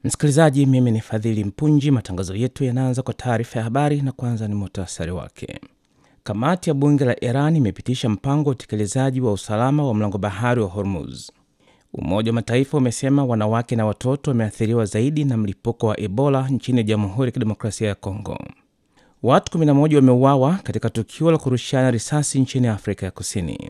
Msikilizaji, mimi ni Fadhili Mpunji. Matangazo yetu yanaanza kwa taarifa ya habari na kwanza ni muhtasari wake. Kamati ya bunge la Iran imepitisha mpango wa utekelezaji wa usalama wa mlango bahari wa Hormuz. Umoja wa Mataifa umesema wanawake na watoto wameathiriwa zaidi na mlipuko wa Ebola nchini Jamhuri ya Kidemokrasia ya Kongo. Watu 11 wameuawa katika tukio la kurushiana risasi nchini Afrika ya Kusini.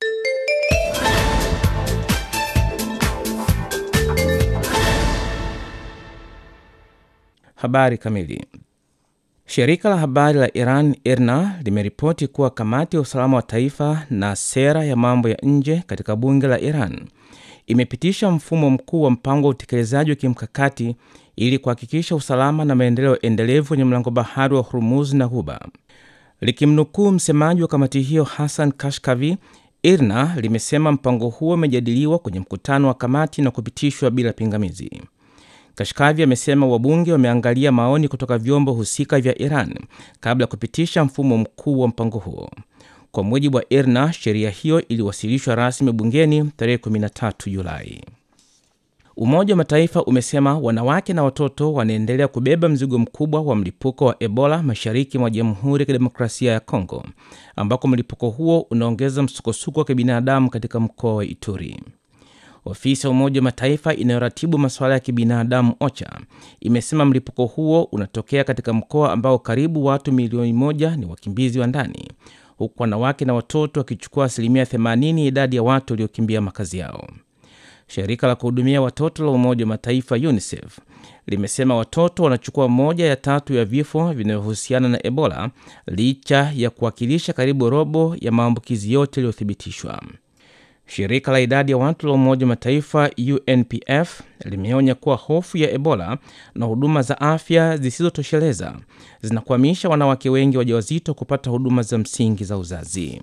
Habari kamili. Shirika la habari la Iran IRNA limeripoti kuwa kamati ya usalama wa taifa na sera ya mambo ya nje katika bunge la Iran imepitisha mfumo mkuu wa mpango wa utekelezaji wa kimkakati ili kuhakikisha usalama na maendeleo endelevu kwenye mlango bahari wa Hormuz na Ghuba. Likimnukuu msemaji wa kamati hiyo Hassan Kashkavi, IRNA limesema mpango huo umejadiliwa kwenye mkutano wa kamati na kupitishwa bila pingamizi. Kashkavi amesema wabunge wameangalia maoni kutoka vyombo husika vya Iran kabla ya kupitisha mfumo mkuu wa mpango huo. Kwa mujibu wa IRNA, sheria hiyo iliwasilishwa rasmi bungeni tarehe 13 Julai. Umoja wa Mataifa umesema wanawake na watoto wanaendelea kubeba mzigo mkubwa wa mlipuko wa Ebola mashariki mwa Jamhuri ya Kidemokrasia ya Kongo, ambako mlipuko huo unaongeza msukosuko wa kibinadamu katika mkoa wa Ituri. Ofisi ya Umoja wa Mataifa inayoratibu masuala ya kibinadamu OCHA imesema mlipuko huo unatokea katika mkoa ambao karibu watu milioni moja ni wakimbizi wa ndani, huku wanawake na watoto wakichukua asilimia 80 ya idadi ya watu waliokimbia makazi yao. Shirika la kuhudumia watoto la Umoja wa Mataifa UNICEF limesema watoto wanachukua moja ya tatu ya vifo vinavyohusiana na Ebola licha ya kuwakilisha karibu robo ya maambukizi yote yaliyothibitishwa. Shirika la idadi ya watu la Umoja wa Mataifa UNPF limeonya kuwa hofu ya Ebola na huduma za afya zisizotosheleza zinakwamisha wanawake wengi wajawazito kupata huduma za msingi za uzazi.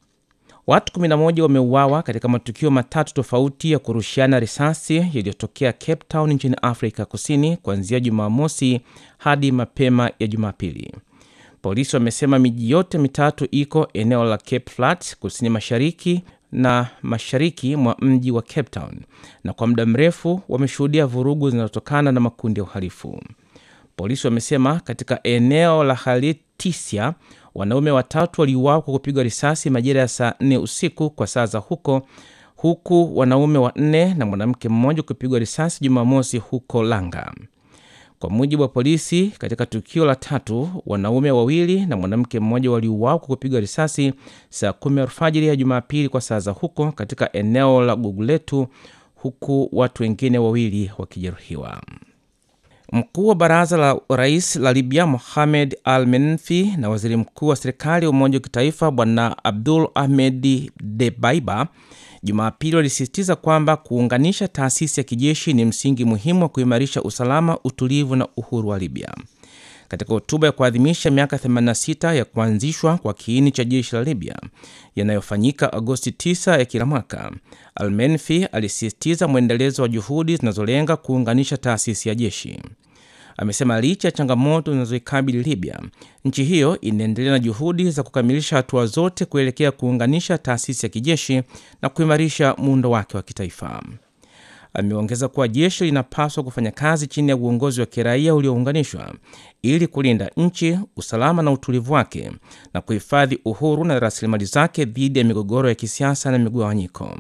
Watu 11 wameuawa katika matukio matatu tofauti ya kurushiana risasi yaliyotokea Cape Town nchini Afrika Kusini kuanzia Jumamosi hadi mapema ya Jumapili. Polisi wamesema miji yote mitatu iko eneo la Cape Flats kusini mashariki na mashariki mwa mji wa Cape Town, na kwa muda mrefu wameshuhudia vurugu zinazotokana na makundi ya uhalifu. Polisi wamesema katika eneo la Haltisia wanaume watatu waliuawa kwa kupigwa risasi majira ya saa nne usiku kwa saa za huko, huku wanaume wanne na mwanamke mmoja kupigwa risasi Jumamosi huko Langa. Kwa mujibu wa polisi, katika tukio la tatu, wanaume wawili na mwanamke mmoja waliuawa kwa kupigwa risasi saa kumi alfajiri ya Jumapili kwa saa za huko katika eneo la Guguletu, huku watu wengine wawili wakijeruhiwa. Mkuu wa baraza la rais la Libya Mohamed Al Menfi na waziri mkuu wa serikali ya umoja wa kitaifa Bwana Abdul Ahmed Debaiba Jumapili walisisitiza kwamba kuunganisha taasisi ya kijeshi ni msingi muhimu wa kuimarisha usalama, utulivu na uhuru wa Libya. Katika hotuba ya kuadhimisha miaka 86 ya kuanzishwa kwa kiini cha jeshi la Libya yanayofanyika Agosti 9 ya kila mwaka, Almenfi alisisitiza mwendelezo wa juhudi zinazolenga kuunganisha taasisi ya jeshi. Amesema licha ya changamoto zinazoikabili Libya, nchi hiyo inaendelea na juhudi za kukamilisha hatua zote kuelekea kuunganisha taasisi ya kijeshi na kuimarisha muundo wake wa kitaifa. Ameongeza kuwa jeshi linapaswa kufanya kazi chini ya uongozi wa kiraia uliounganishwa ili kulinda nchi, usalama na utulivu wake na kuhifadhi uhuru na rasilimali zake dhidi ya migogoro ya kisiasa na migawanyiko.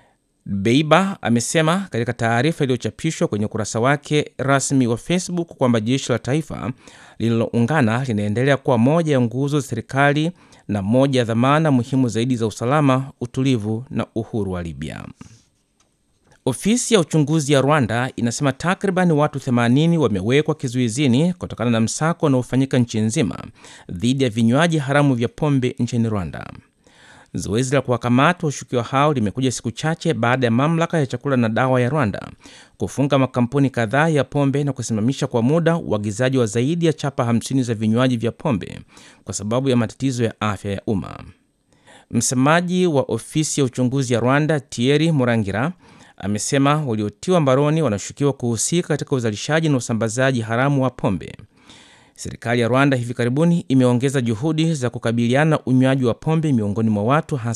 Beiba amesema katika taarifa iliyochapishwa kwenye ukurasa wake rasmi wa Facebook kwamba jeshi la taifa lililoungana linaendelea kuwa moja ya nguzo za serikali na moja ya dhamana muhimu zaidi za usalama, utulivu na uhuru wa Libya. Ofisi ya uchunguzi ya Rwanda inasema takriban watu 80 wamewekwa kizuizini kutokana na msako unaofanyika nchi nzima dhidi ya vinywaji haramu vya pombe nchini Rwanda. Zoezi la kuwakamata washukiwa hao limekuja siku chache baada ya mamlaka ya chakula na dawa ya Rwanda kufunga makampuni kadhaa ya pombe na kusimamisha kwa muda uagizaji wa zaidi ya chapa 50 za vinywaji vya pombe kwa sababu ya matatizo ya afya ya umma. Msemaji wa ofisi ya uchunguzi ya Rwanda, Thierry Murangira, amesema waliotiwa mbaroni wanashukiwa kuhusika katika uzalishaji na usambazaji haramu wa pombe. Serikali ya Rwanda hivi karibuni imeongeza juhudi za kukabiliana na unywaji wa pombe miongoni mwa watu